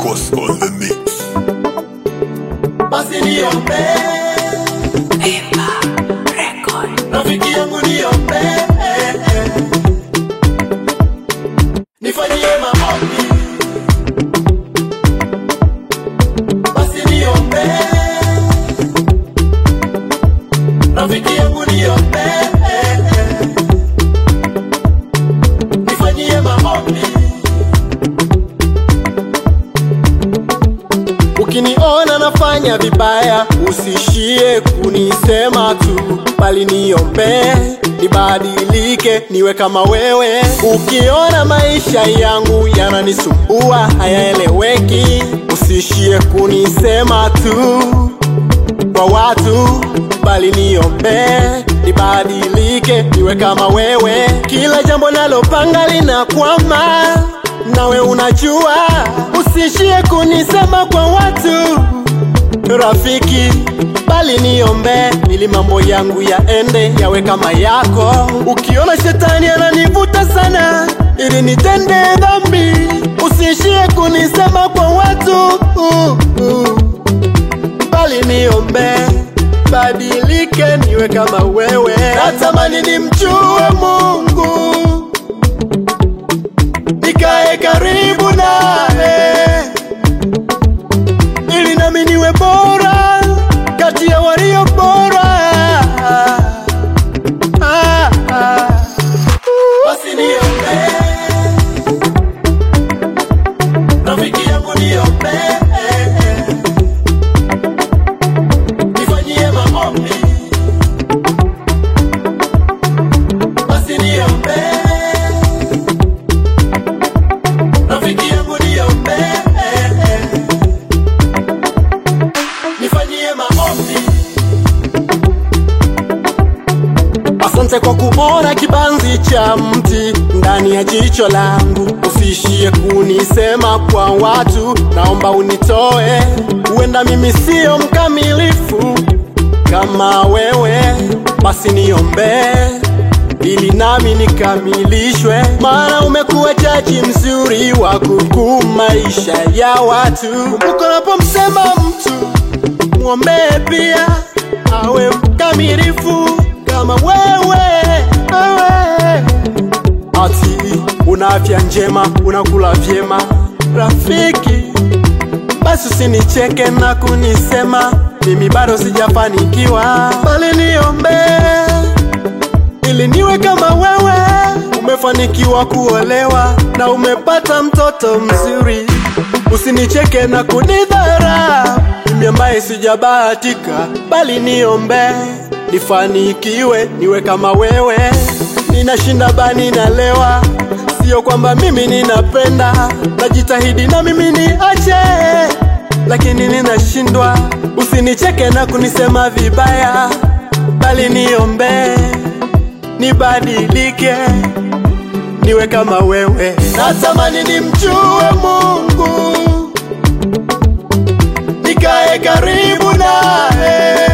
Marcos on the mix. basi niombe rafiki yangu niombe nifanyie maombi basi niombe rafiki yangu niombe nifanyie maombi Ukiniona nafanya vibaya, usishie kunisema tu, bali niombe nibadilike, niwe kama wewe. Ukiona maisha yangu yananisumbua, hayaeleweki, usishie kunisema tu kwa watu, bali niombe nibadilike, niwe kama wewe. Kila jambo nalopanga linakwama, nawe unajua, usishie kunisema kwa watu rafiki, bali niombe ili mambo yangu yaende yawe kama yako. Ukiona shetani ananivuta sana ili nitende dhambi, usishie kunisema kwa watu uh, uh bali niombe badilike niwe kama wewe. Natamani nimjue Mungu, nikae karibu naye, ili nami niwe bora kati ya walio bora. Ah, ah. Basi niombe, rafiki yangu niombe nifanyie maombi, basi niombe, rafiki yangu niombe, nifanyie maombi. Asante kwa kuona kibanzi cha mti ndani ya jicho langu, usishie kunisema kwa watu, naomba unitoe. Huenda mimi siyo mkamilifu kama wewe, basi niombe ili nami nikamilishwe, maana umekuwa jaji mzuri wa kuhukumu maisha ya watu. Kumbuka unapomsema mtu mwombee pia awe mkamilifu kama wewe, wewe. Ati una afya njema, unakula vyema, rafiki, basi usinicheke na kunisema mimi bado sijafanikiwa, bali niombe ili niwe kama wewe. Umefanikiwa kuolewa na umepata mtoto mzuri, usinicheke na kunidhara mimi ambaye sijabahatika, bali niombe nifanikiwe, niwe kama wewe. Ninashinda bani nalewa, sio kwamba mimi ninapenda, najitahidi na mimi niache, lakini ninashindwa. Usinicheke na kunisema vibaya, bali niombe nibadilike, niwe kama wewe. Natamani nimjue Mungu, nikae karibu naye,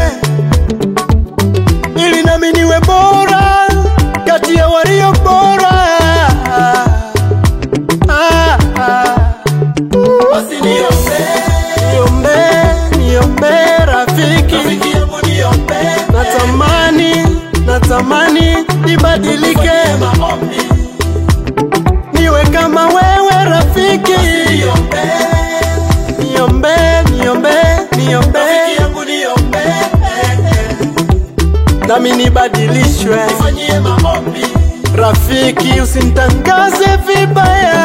ili nami niwe bora kati ya walio bora. Ah, ah. Basi niombe, niombe, niombe rafiki, rafiki yangu niombe. Natamani, natamani nibadilike, maombi niwe kama wewe rafiki, niombe, niombe, niombe, niombe, rafiki yangu niombe, nami nibadilishwe, nifanyie maombi rafiki, usinitangaze vibaya